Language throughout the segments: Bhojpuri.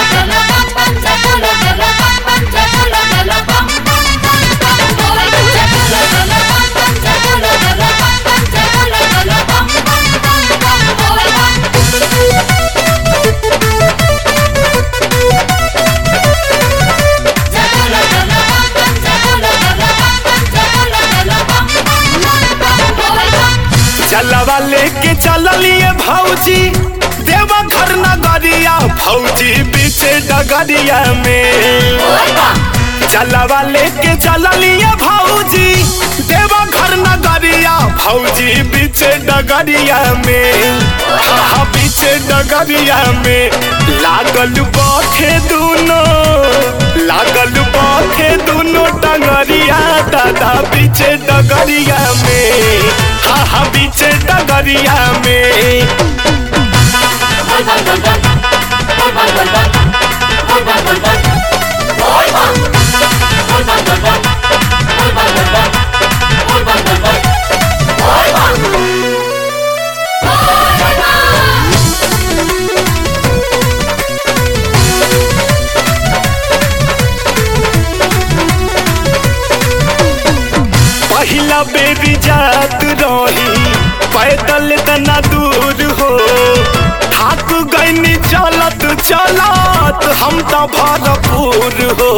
चलवा लेके चललिए भौजी देवा घर नगरिया भौजी बीचे डगरिया में चलवा लेके चललिए भौजी देवा घर नगरिया भौजी बीचे डगरिया में हाँ बीचे डगरिया में लागल बखे दूनो लागल बखे दूनो डगरिया दादा बीचे डगरिया में हाँ हाँ बीचे डगरिया में पहिला बेबी जात रही पैदल तना दूर हो थाक गईनी चलत चलत हम तो भरपूर हो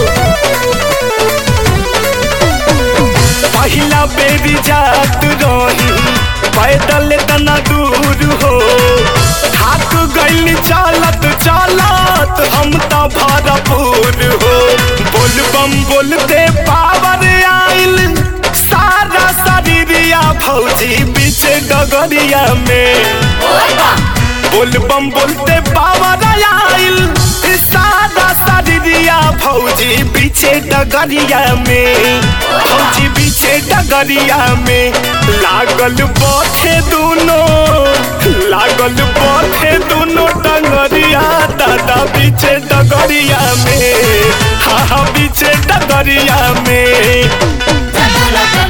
पहिला बेबी जात रही पैदल तना दूर हो थाक गईनी चलत चलत हम तो भरपूर हो बोल बम बोलते पावर आइल सारा शरीरिया भौजी बीच डगरिया में बोल बम बोलते पावर आइल सारा शरीरिया भौजी पीछे डगरिया में भौजी पीछे डगरिया में लागल बथे दोनों लागल बथे दोनों डगरिया दादा पीछे डगरिया में हाँ हाँ पीछे डगरिया में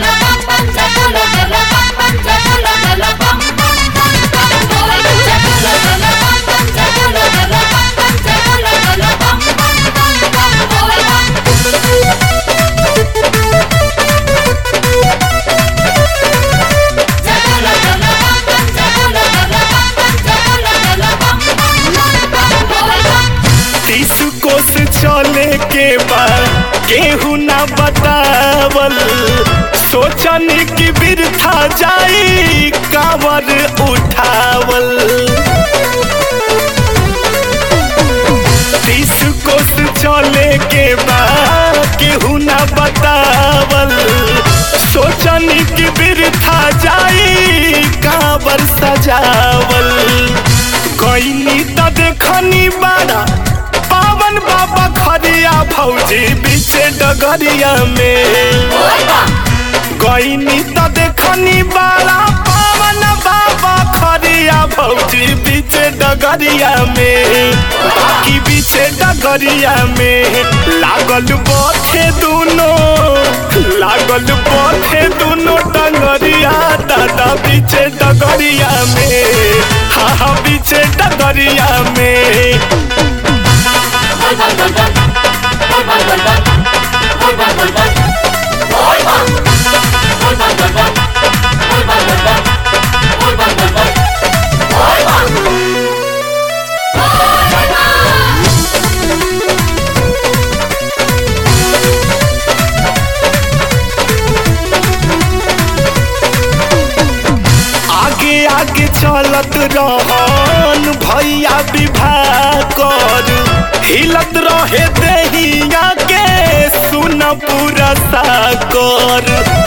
तीस कोस चले के बाद केहू ना बतावल सोचन की बिरथा जाई कावर उठावल तीस कोस चले के बाद केहू ना बतावल सोचन की बिरथा जाई कावर सजावल गईनी त देखनी बाड़ा पावन बाबा खरिया भौजी बीचे डगरिया में गईनी त देखनी बाड़ा पावन बाबा खरिया भौजी बीचे डगरिया में बाकी बीचे डगरिया में लागल बथे दोनों लागल बथे दोनों डगरिया दादा बीचे डगरिया में हाँ हाँ बीचे डगरिया में आगे आगे चलत रहन भैया विवाह कर हिलत रहे देहिया के सुन पूरा साकर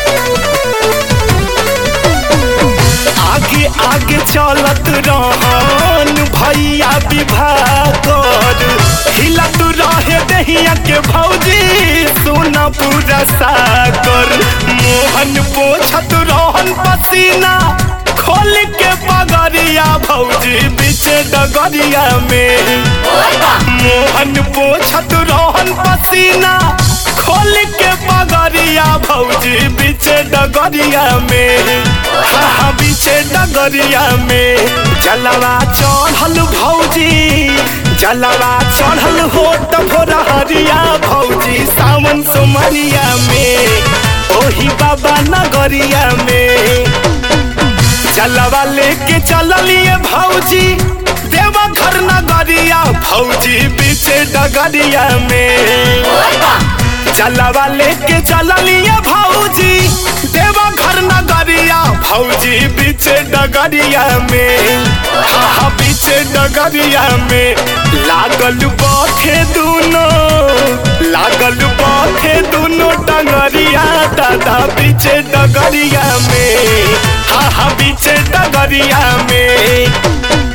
आगे आगे चलत रहन भैया विवाह कर हिलत रहे दहिया के भौजी सोना पूरा साकर मोहन पोछत रहन पसीना खोल के पगरिया भौजी बीचे डगरिया में मोहन पोछत रहन पसीना खोल के पगरिया डगरिया भौजी बीचे डगरिया में हा हा बीचे डगरिया में जलवा चढ़ल भौजी जलवा चढ़ल हो भोरा हरिया भौजी सावन सोमरिया में ओही बाबा नगरिया में जलवा लेके चललिए भौजी देवा घर नगरिया भौजी बीचे डगरिया में जलवा लेके चललिए भौजी देवा घर नगरिया भौजी बीचे डगरिया में हा हा बीचे डगरिया में लागल बखे दुनो लागल बखे दुनो डगरिया दादा बीचे डगरिया में हा हा बीचे डगरिया में